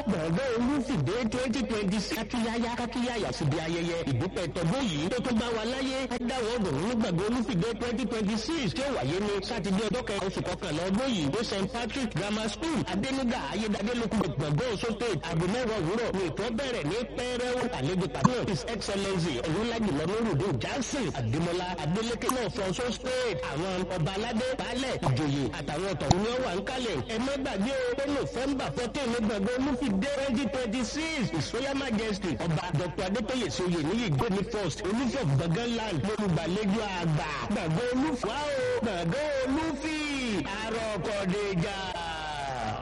gbọ̀ngàn olúfìdé twenty twenty six kákíyáyá kákíyáyà síbi ayẹyẹ ìdúpẹ́ tọdún yìí tó tó bá wa láyé adáwọ̀ ọdún ní gbàgbọ́ olúfìdé twenty twenty six tí ó wáyé ní sátidé ọjọ́ kẹrin oṣù kọkànlá ọdún yìí ní st patrick grammar school adénígà ayédáadélókù gbọ̀ngàn oṣù state aago mẹ́wàá òwúrọ̀ ní ètò bẹ̀rẹ̀ ní pẹ́rẹ́wó àlejò pàtó his excellency ọ̀rúnlájùlọ lórúdó jackson adémọlá adélékè náà fọṣọ state àwọn ọba aládé baálẹ̀ ìjòyè àtàwọn ọ̀tọ̀ ní ọwà ń kalẹ̀ ẹ má gbàgbé o pé november fourteen ní gbọ̀ngàn olúfìdé twenty twenty six ìsọyà majesty ọba dr adétóyè soyè níyì gbẹmí first olùfọ̀ gbọ̀ngàn land lórúgbàlejò àgbà gbọ̀ngàn olúfọ̀ gbọ̀ngàn olúfì àròkọ̀dẹ̀jà.